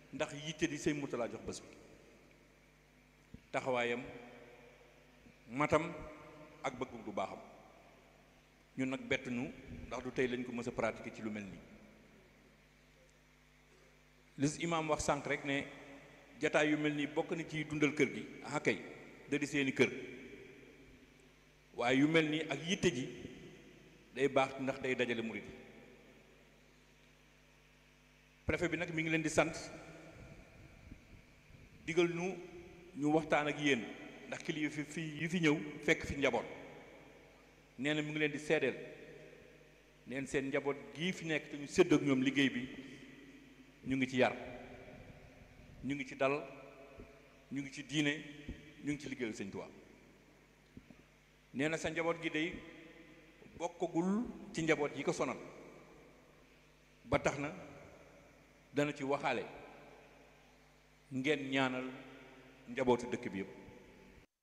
ndax yitte di sëñ Mourtala jox bés bi taxawaayam matam ak bëgg bu baaxam ñun nag bett ñu ndax du tey lañ ko mës a pratiquer ci lu mel nii lis imaam wax sànq rek ne jataay yu mel nii bokk na ci dundal kër gi ah kay da di seeni kër waaye yu mel nii ak yitte ji day baax ndax day dajale murid yi préfet bi nag mi ngi leen di sant digal ñu ñu waxtaan ak yéen ndax kilifa fi fi yi fi ñëw fekk fi njaboot nee na mu ngi leen di seedeel neen seen njaboot gii fi nekk te ñu sédd ak ñoom liggéey bi ñu ngi ci yar ñu ngi ci dal ñu ngi ci diine ñu ngi ci liggéeyal sëñ Tuubaa nee na sa njaboot gi day bokkagul ci njaboot yi ko sonal ba tax na dana ci waxaale ngeen ñaanal njabootu dëkk bi yëpp